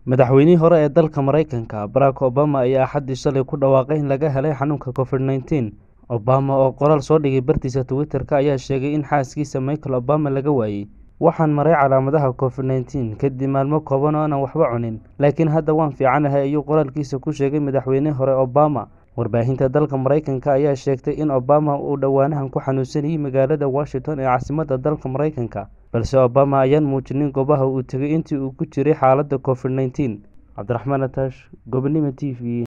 madaxweynihii hore ee dalka maraykanka barack obama ayaa axaddii shalay ku dhawaaqay in laga helay xanuunka covid nneteen obama oo qoraal soo dhigay bartiisa twitter-ka ayaa sheegay in xaaskiisa michael obama laga waayey waxaan maray calaamadaha covid nneteen kadib maalmo kooban oo aanan waxba cunin laakiin hadda waan fiicanahay ayuu qoraalkiisa ku sheegay madaxweynihii hore obama warbaahinta dalka maraykanka ayaa sheegtay in obama uu dhowaanahan ku xanuunsanayay magaalada washington ee caasimadda dalka maraykanka balse obama ayaan muujinin goobaha uu tegay intii uu ku jiray xaaladda covid nneteen cabdiraxmaan ataash gobonimo t v